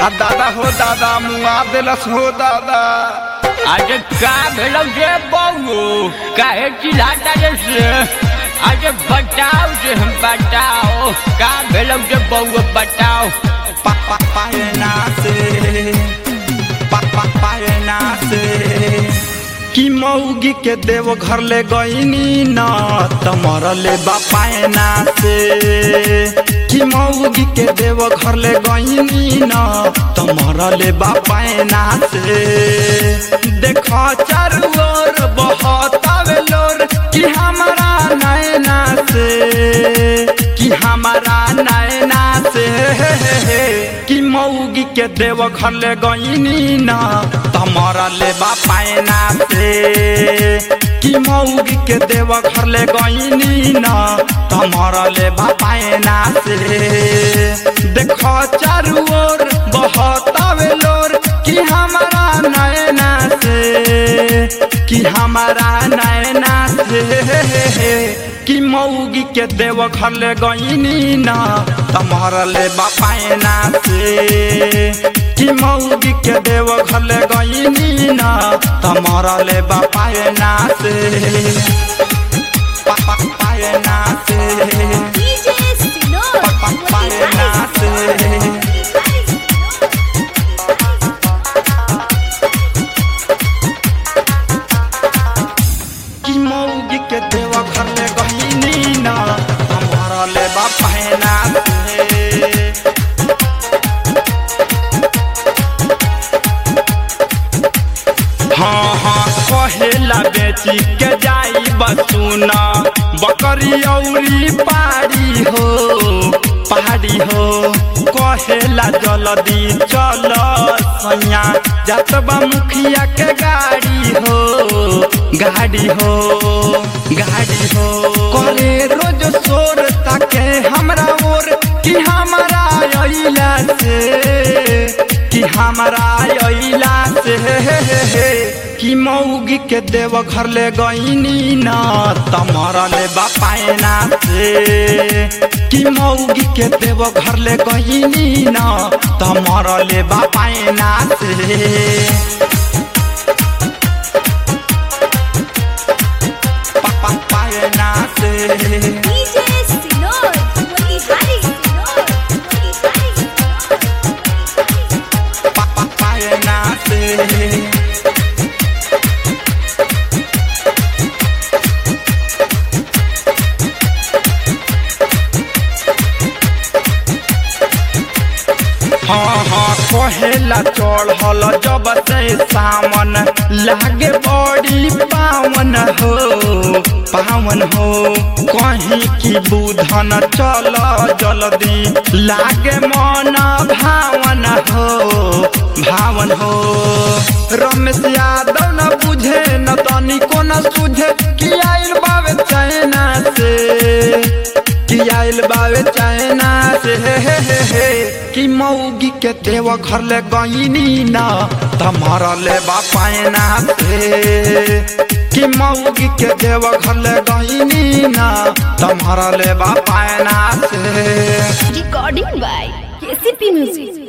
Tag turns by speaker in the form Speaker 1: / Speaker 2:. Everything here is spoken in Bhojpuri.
Speaker 1: आ दादा हो दादा मुआ देलस हो दादा
Speaker 2: अरे का भेलो रे बहू काहे चिल्लाता रे से अरे बताओ रे हम बताओ का भेलो रे बहू बताओ
Speaker 1: पा पा पायना से पा पा पायना से कि मौगी के देव घर ले गईनी न तमर ले बापायना से कि मौगी के देव घर ले गईनी न तमर ले बापायना से देखो चारू ओर बहुत आवे लोर कि हमारा नैना से कि हमारा नैना से कि मौगी के देव घर ले गईनी न तमरा ले बापायना से कि मौगी के देव घर ले गईनी न तमरा ले बापायना से देखो चारू ओर बहुत आवे लोर कि हमारा नैना से कि हमारा नैना से कि मौगी के देव घर ले गईनी न तमहर ले बापायना से कि मौगी के देव घर ले गईनी न तमहर ले बापायना से पा- पा- पायना से
Speaker 3: DJ Sinor,
Speaker 1: Pa- pa- पायना से कि मौगी के देव घर ले गईनी न तमहर ले बापायना से हाँ हाँ कहेला बेची के जाई बसुना बकरी औरी पारी हो पहाड़ी हो कहेला जल्दी चल सैया जतबा मुखिया के गाड़ी हो गाड़ी हो गाड़ी हो करे रोज शोर ताके हमरा ओर कि हमारा अइला से कि हमारा अइला से कि मौगी के देव घर ले गईनी न तमरा ले बापायना से कि मौगी के देव घर ले गईनी न तमरा ले बापायना से पा- पा- पायना से
Speaker 3: DJ Sinor, Motihari Sinor, Motihari Sinor.
Speaker 1: पा- पा- पायना से हाँ हाँ कहेला चढ़ल जब से सामन लागे बड़ी पावन हो पावन हो कहीं की बुधन चल जल्दी लागे मन भावन हो भावन हो रमेश यादव न बुझे न तनिको न सुझे कि आइल बावे चाइना से कि आइल बावे चाइना से हे हे हे हे कि मौगी के देव घर ले गईनी न तमरा ले बापायना से कि मौगी के देव घर ले गईनी न तमरा ले बापायना से
Speaker 3: Recording by KCP Music.